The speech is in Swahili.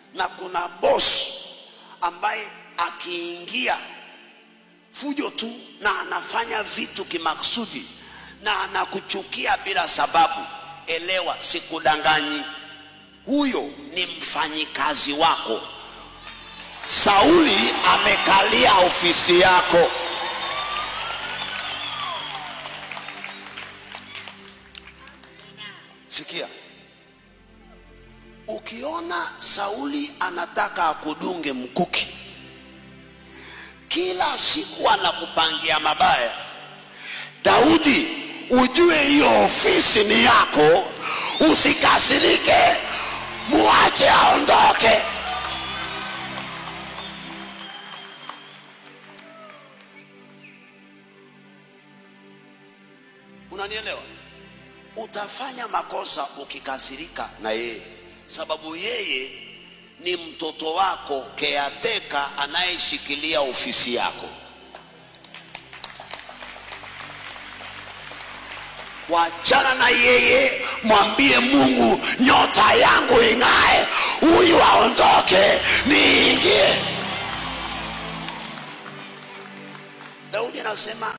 na kuna boss ambaye akiingia fujo tu na anafanya vitu kimaksudi na anakuchukia bila sababu, elewa, sikudanganyi, huyo ni mfanyikazi wako. Sauli amekalia ofisi yako. Sikia, ukiona Sauli anataka akudunge mkuki, kila siku anakupangia mabaya, Daudi, ujue hiyo ofisi ni yako, usikasirike, muache aondoke. Unanielewa? Utafanya makosa ukikasirika na yeye, sababu yeye ni mtoto wako keateka anayeshikilia ofisi yako. Wachana na yeye, mwambie Mungu, nyota yangu ing'ae, huyu aondoke, niingie. Daudi anasema